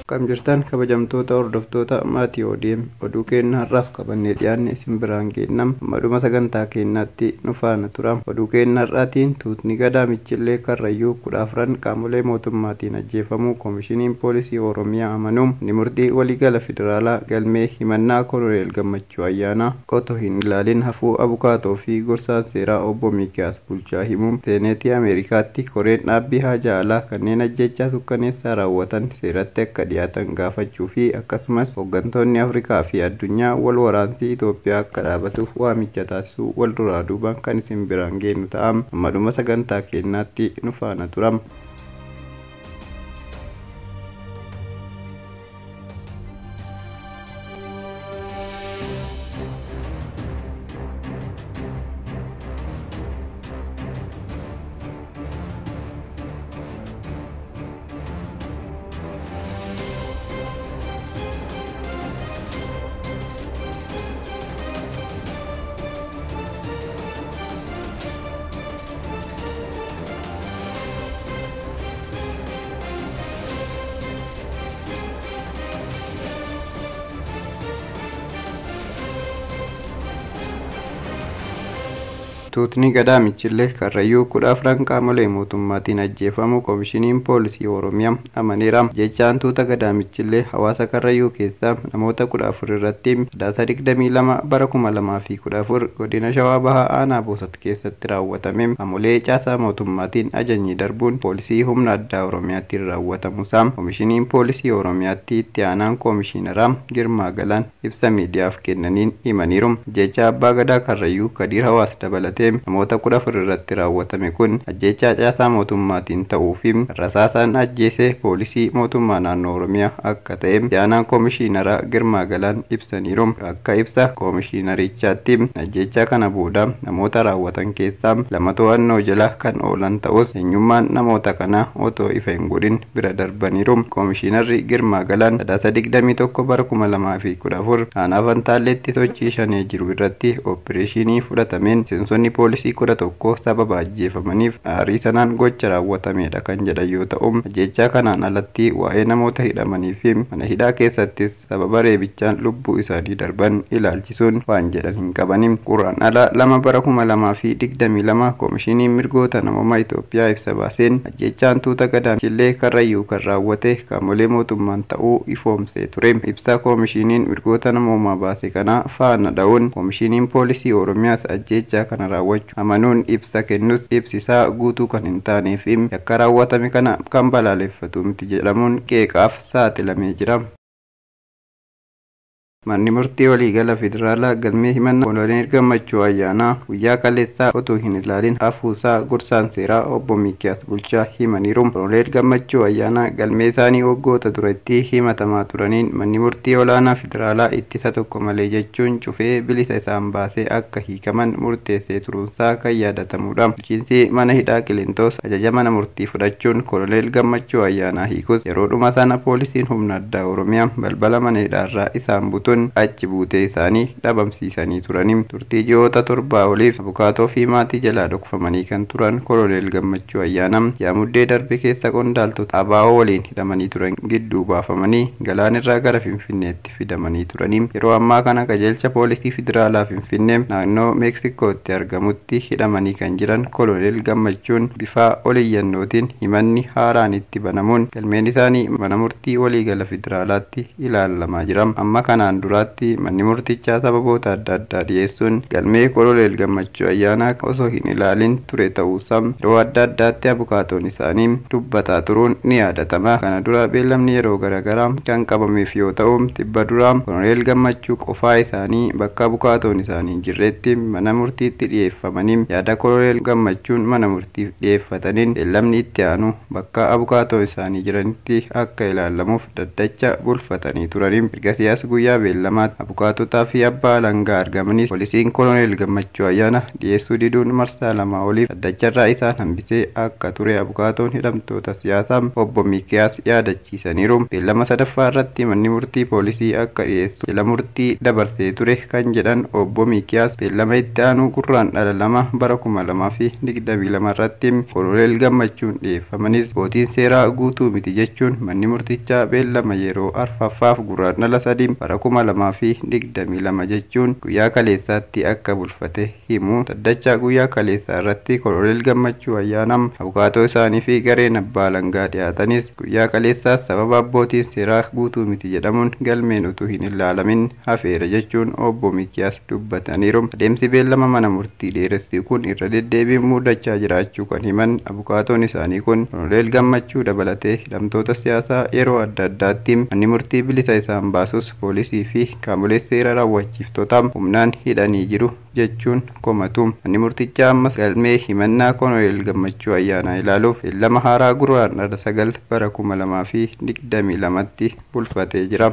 Kam jirtan kabajamtoota hordoftoota maatii ODM oduu keenya har'aaf qabannee dhiyaanne isin biraan geennam maduma sagantaa keenyaatti nu faana tura oduu keenya har'aatiin tuutni gadaa michillee karrayyuu kudha afran qaamolee mootummaatiin ajjeefamuu koomishiniin poolisii oromiyaa amanuu ni murtii waliigala federaalaa galmee himannaa koloneel gammachuu ayyaanaa otoo hin ilaalin hafuu abukaatoo fi gorsaan seeraa obbo miikiyaas bulchaa himuu seeneetii ameerikaatti koreen dhaabbii haajaa alaa kanneen ajjechaa sukkaneessaa raawwatan seeratti akka dhiyaatan gaafachuu fi akkasumas hooggantoonni afrikaa fi addunyaa wal waraansii Itoophiyaa akka dhaabatuuf waamicha taasisuu wal duraa duubaan kan isin biraan geenyu ta'a ammaduma sagantaa keenyaatti nu faana turam. tuutni gadaa michillee karrayyuu kudha afran qaamolee mootummaatiin ajjeefamuu koomishiniin poolisii oromiyaa amaneera jechaan tuuta gadaa michillee hawaasa karrayyuu keessaa namoota kudha afur irratti sadaasa digdamii lama bara kuma lamaa fi kudha afur godina shawaa bahaa aanaa boosat keessatti raawwatame amolee caasaa mootummaatiin ajajni darbuun poolisii humna addaa oromiyaatti raawwatamuusaa koomishiniin poolisii oromiyaatti itti aanaan koomishiinaraa girmaa galaan ibsa miidiyaaf kennaniin himaniiru jecha abbaa gadaa karrayyuu kadiir hawaas dabalatee namoota kudha afur irratti raawwatame kun ajjechaa caasaa mootummaatiin ta'uu fi rasaasaan ajjeesee poolisii mootummaa naannoo oromiyaa akka ta'e aanaan koomishiinara girmaa galaan ibsaniiru akka ibsa koomishiinarichaatti ajjechaa kana booda namoota raawwatan keessaa lama to'annoo jala kan oolan ta'us eenyummaan namoota kanaa otoo ifa hin godhin bira darbaniiru koomishiinarri girmaa galaan sadaasa digdamii tokko bara kuma lamaa fi kudha afur aanaa fantaalleetti sochii shanee jiru irratti ooppireeshinii fudhatameen seensonni poolisii kudha tokko sababa ajjeefamaniif aarii sanaan gocha raawwatamedha kan jedhan yoo ta'u ajjechaa kanaan alatti waa'ee namoota hidhamanii fi mana hidhaa keessattis sababa reebichaan lubbuu isaanii darban ilaalchisuun waan jedhan hin qabani quraan ala lama bara kuma lamaa fi digdamii lama koomishiniin mirgoota namummaa Itoophiyaa ibsa baaseen ajjechaan tuuta gadaa michillee karrayyuu kan raawwate qaamolee mootummaan ta'uu ifoomsee ture ibsa koomishiniin mirgoota namummaa baase kana faana dha'uun koomishiniin poolisii oromiyaas ajjechaa kana raawwachuu amanuun ibsa kennus ibsisaa guutuu kan hin taanee fi yakka raawwatame kana kan balaaleffatu miti jedhamuun qeeqaaf saaxilamee jira. manni murtii waliigala federaalaa galmee himannaa koloneel gammachuu ayyaanaa guyyaa kaleessaa otoo hin ilaalin hafuusaa gorsaan seeraa obbo miikiyaas bulchaa himaniiru koloneel gammachuu ayyaanaa galmee isaanii waggoota duratti himatamaa turaniin manni murtii olaanaa federaalaa ittisa tokko malee jechuun cufee bilisa isaan baasee akka hiikaman murteessee turuunsaa kan yaadatamudha bulchiinsi mana hidhaa qilintoos ajaja mana murtii fudhachuun koloneel gammachuu ayyaanaa hiikus yeroodhuma sana poolisiin humna addaa oromiyaa balbala mana hidhaarraa isaan butuun achi buutee isaanii dhabamsiisanii turanii turtii ji'oota torbaa oliif abukaatoo fi maatii jalaa dhokfamanii kan turan koloneel gammachuu ayyaanaa yaamuddee darbe keessa qondaaltota abaa'oo waliin hidhamanii turan gidduu baafamanii galaanirraa gara finfinneetti fidamanii turanii yeroo ammaa kana qajeelcha poolisii federaalaa finfinnee naannoo meeksikootti argamutti hidhamanii kan jiran koloneel gammachuun bifa oliyyannootiin himanni haaraan itti banamuun galmeen isaanii mana murtii waliigala federaalaatti ilaalamaa jira amma kanaan duraatti manni murtichaa sababoota adda addaa dhiyeessuun galmee koloneel gammachuu ayyaanaa osoo hin ilaalin ture ta'uusaa yeroo adda addaatti abukaatoon isaanii dubbataa turuun ni yaadatama kana dura beellamni yeroo garaagaraa kan qabameef yoo ta'u tibba duraa koloneel gammachuu qofaa isaanii bakka abukaatoon isaanii hin jirretti mana murtiitti dhiyeeffamanii yaada koloneel gammachuun mana murtiif dhiyeeffataniin beellamni itti aanu bakka abukaatoon isaanii jiranitti akka ilaalamuuf daddacha bulfatanii turanii ergasiyaas guyyaa beellamaatti abukaatotaa fi abbaa alangaa argamanis poolisiin koloneel gammachuu ayyaana dhiyeessuu diduun marsaa lamaa oliif dhaddacharraa isaan hambisee akka ture abukaatoon hidhamtoota siyaasaa obbo Miikiyaas yaadachiisaniiru. Beellama sadaffaa irratti manni murtii poolisii akka dhiyeessu jala murtii dabarsee ture kan jedhan obbo Miikiyaas beellama itti aanu gurraandhala lama bara kuma lamaa fi digdamii lama irratti koloneel gammachuun dhiyeeffamanis bootiin seeraa guutuu miti jechuun manni murtichaa beellama yeroo arfaffaaf gurraandhala sadii bara kuma lamaa fi digdamii lama jechuun guyyaa kaleessaatti akka bulfate himu dhaddachaa guyyaa kaleessaa irratti koloneel gammachuu ayyaanam abukaatoo isaanii fi gareen abbaa alangaa dhiyaatanis guyyaa kaleessaas sababa abbootiin seeraa guutuu miti jedhamuun galmeen utuu hin ilaalamin hafeera jechuun obbo Mikiyaas dubbataniiru adeemsi beellama mana murtii dheeressii kun irra deddeebiin muudachaa jiraachuu kan himan abukaatoon isaanii kun koloneel gammachuu dabalatee hidhamtoota siyaasaa yeroo adda addaatti manni murtii bilisa isaan baasus poolisii fi qaamolee seera raawwachiiftota humnaan hidhanii jiru jechuun komatu manni murtichaa ammas galmee himannaa koloneel gammachuu ayyaanaa ilaaluuf beellama haaraa gurraandhala sagal bara kuma lamaa fi digdamii lamatti bulfatee jira.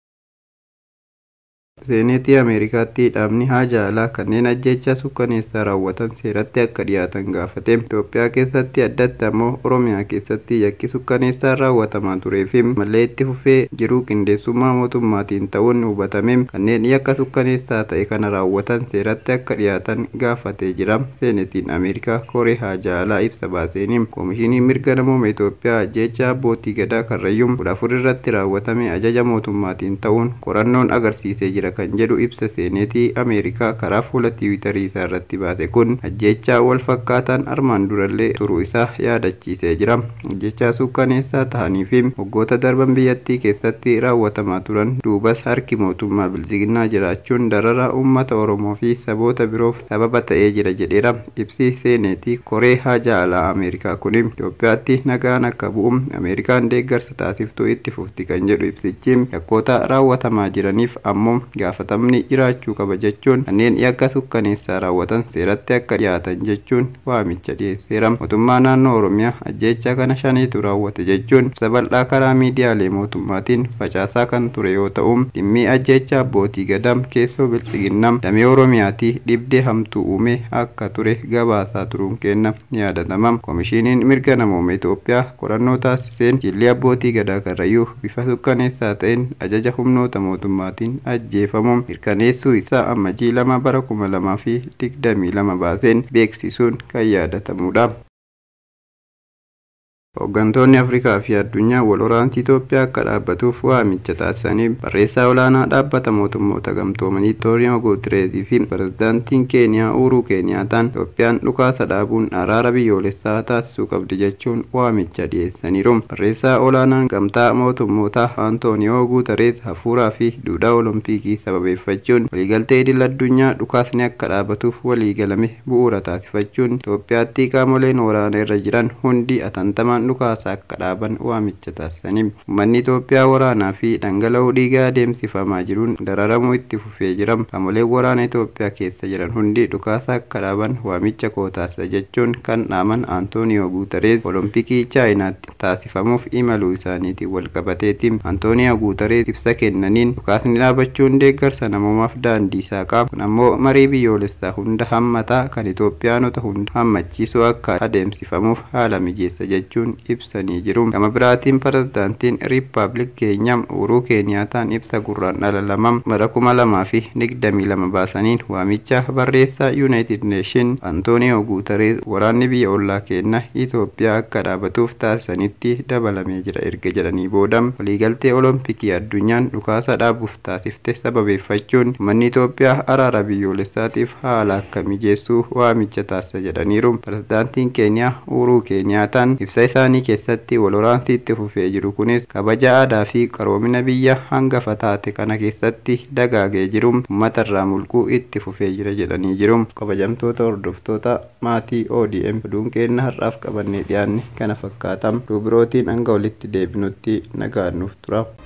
seeneetii ameerikaatti dhaabni haja alaa kanneen ajjeechaa sukkaneessaa raawwatan seeratti akka dhiyaatan gaafate itoophiyaa keessatti addatti ammoo oromiyaa keessatti yakki sukkaneessaa raawwatamaa turee fi mallee itti fufee jiru qindeessummaa mootummaatiin ta'uun hubatame kanneen yakka sukkaneessaa ta'e kana raawwatan seeratti akka dhiyaatan gaafatee jira seenetiin ameerikaa koree haja alaa ibsa baaseen koomishinii mirga namooma itoophiyaa ajjeechaa abbootii gadaa karrayyuun kudha afur irratti raawwatame ajaja mootummaatiin ta'uun qorannoon agarsiisee jira kan jedhu ibsa seeneetii ameerikaa karaa fuula tiwiitarii isaa irratti baase kun ajjechaa wal fakkaataan armaan durallee turuu isaa yaadachiisee jira ajjechaa sukkaneessaa ta'anii fi waggoota darban biyyattii keessatti raawwatamaa turan duubas harki mootummaa bilchiginnaa jiraachuun dararaa uummata oromoo fi saboota biroof sababa ta'ee jira jedheera ibsi seeneetii koree haja alaa ameerikaa kun itoophiyaatti nagaan akka bu'u ameerikaan deeggarsa taasiftuu itti fufti kan jedhu ibsichi yakkoota raawwatamaa jiraniif ammoo gaafatamni jiraachuu qaba jechuun kanneen yakka sukkaneessaa raawwatan seeratti akka dhiyaatan jechuun waamicha dhiyeesseera mootummaa naannoo oromiyaa ajjeechaa kana shaniitu raawwate jechuun ibsa bal'aa karaa miidiyaalee mootummaatiin facaasaa kan ture yoo ta'u dhimmi ajjeechaa abbootii gadaa keessoo bilchiginnaa damee oromiyaatii dhibdee hamtuu uume akka ture gabaasaa turuun kenna ni yaadatama koomishiniin mirga namooma itoophiyaa qorannoo taasiseen jilli abbootii gadaa karrayyuu bifa sukkaneessaa ta'een ajaja humnoota mootummaatiin ajjeefamu mirkaneessuu isaa ammajii lama bara kuma lamaa fi digdamii lama baaseen beeksisuun kan yaadatamudha. Hooggantoonni Afrikaa fi addunyaa wal waraansi Itoophiyaa akka dhaabbatuuf waamicha taasisanii barreessaa olaanaa dhaabbata mootummoota gamtoomanii Antooniyoo Guutereezii fi pirezidaantiin Keeniyaa Uuruu Keeniyaataan Itoophiyaan dhukaasa dhaabuun araara biyyoolessaa taasisuu qabdi jechuun waamicha dhiyeessaniiru. Barreessaa olaanaan gamtaa mootummoota Antooniyoo Guutereez hafuuraa fi duudhaa olompikii sababeeffachuun waliigaltee idil addunyaa dhukaasni akka dhaabatuuf waliigalame bu'uura taasifachuun Itoophiyaatti qaamoleen waraana irra jiran hundi atantamaan dhukaasa akka dhaaban waamicha taasisanii uummanni Itoophiyaa waraanaa fi dhangala'uu dhiigaa adeemsifamaa jiruun dararamuu itti fufee jira qaamoleen waraana Itoophiyaa keessa jiran hundi dhukaasa akka dhaaban waamicha koo taasisa jechuun kan dhaaman Antooniyoo Guutereez olompikii chaayinaatti taasifamuuf imaluu isaaniitiin wal qabateeti Antooniyoo Guutereez ibsa kennaniin dhukaasni dhaabachuun deeggarsa namoomaaf daandii saaqaa kun ammoo marii biyyoolessaa hunda hammataa kan Itoophiyaanota hunda hammachiisuu akka adeemsifamuuf haala mijeessa jechuun ibsanii jiru gama biraatiin pirezidaantiin riippaabilik keenyaa uuruu keeniyaataan ibsa gurraandhala lama bara kuma lamaa fi digdamii lama baasaniin waamicha barreessaa yuunaayitid neeshin antooniyoo guutereez waraanni biyya ollaa keenna itoophiyaa akka dhaabatuuf taasisanitti dabalamee jira erga jedhanii booda waliigaltee olompikii addunyaan dhukaasa dhaabuuf taasifte sababeeffachuun manni itoophiyaa araara biyyoolessaatiif haala akka mijeessuu waamicha taasisa jedhaniiru pirezidaantiin keeniyaa uuruu keeniyaataan ibsa isaanii keessatti wal waraansi itti fufee jiru kunis kabaja aadaa fi qaroomina biyya hangafa taate kana keessatti dagaagee jiru uummata irraa mulquu itti fufee jira jedhanii jiru kabajamtoota hordoftoota maatii ODM oduun keenna har'aaf qabannee dhiyaanne kana fakkaata dubirootiin hanga walitti deebinutti nagaannuuf tura.